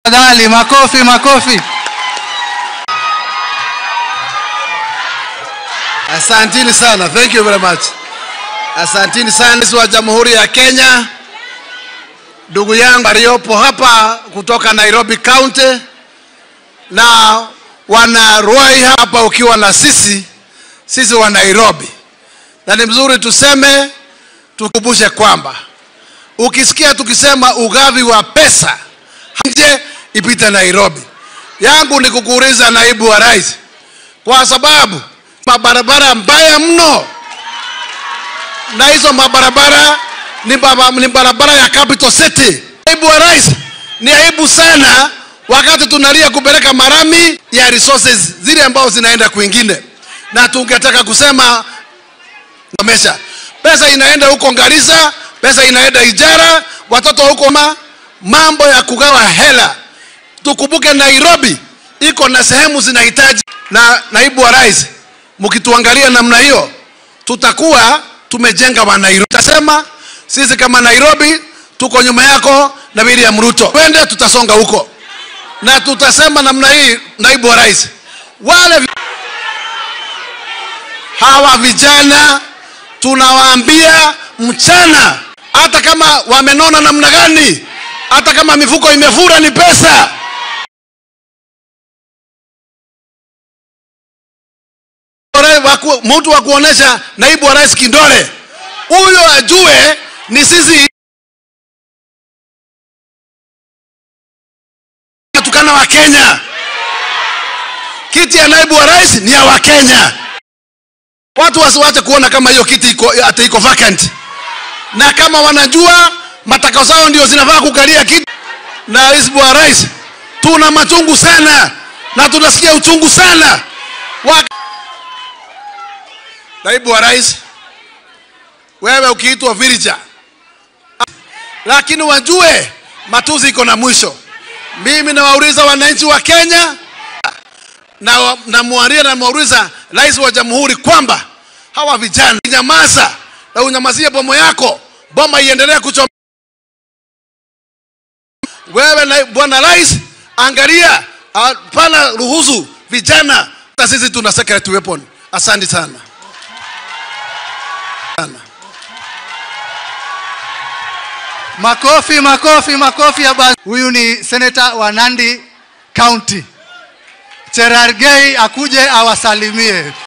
Tafadhali, makofi, makofi. Asantini sana. Thank you very much. Asantini sana Rais wa Jamhuri ya Kenya, ndugu yangu aliyopo hapa kutoka Nairobi County na wana Ruai hapa ukiwa na sisi sisi wa Nairobi, na ni mzuri tuseme, tukumbushe kwamba ukisikia tukisema ugavi wa pesa nje ipite Nairobi, yangu ni kukuuliza naibu wa rais, kwa sababu mabarabara mbaya mno, na hizo mabarabara ni, baba, ni barabara ya capital city. Naibu wa rais, ni aibu sana wakati tunalia kupeleka marami ya resources zile ambazo zinaenda kwingine, na tungetaka kusema amesha pesa inaenda huko Garissa, pesa inaenda Ijara, watoto huko ma, mambo ya kugawa hela. Tukumbuke Nairobi iko na sehemu zinahitaji, na naibu wa rais, mkituangalia namna hiyo, tutakuwa tumejenga wa Nairobi. Tutasema sisi kama Nairobi tuko nyuma yako na William Ruto, twende, tutasonga huko na tutasema namna hii, naibu wa rais, wale hawa vijana tunawaambia mchana, hata kama wamenona namna gani, hata kama mifuko imefura, ni pesa. Waku- Mtu wa kuonesha naibu wa rais kindole, huyo ajue ni sisi tukana wa Kenya. Kiti ya naibu wa rais ni ya Wakenya. Watu wasiwache kuona kama hiyo kiti iko ati iko vacant, na kama wanajua matakao zao ndio zinafaa kukalia kiti. Na naibu wa rais, tuna machungu sana na tunasikia uchungu sana wa... Naibu wa rais, wewe ukiitwa villager, lakini wajue matuzi iko na mwisho. Mimi nawauliza wananchi wa Kenya na namwaria na mwauliza rais wa jamhuri kwamba hawa vijana nyamaza na unyamazie bomo yako, boma iendelee kuchoma. Wewe na bwana rais, angalia, hapana ruhusu vijana. Hata sisi tuna secret weapon. Asante sana sana. Makofi, makofi, makofi ya basi. Huyu ni seneta wa Nandi County. Cherargei akuje awasalimie.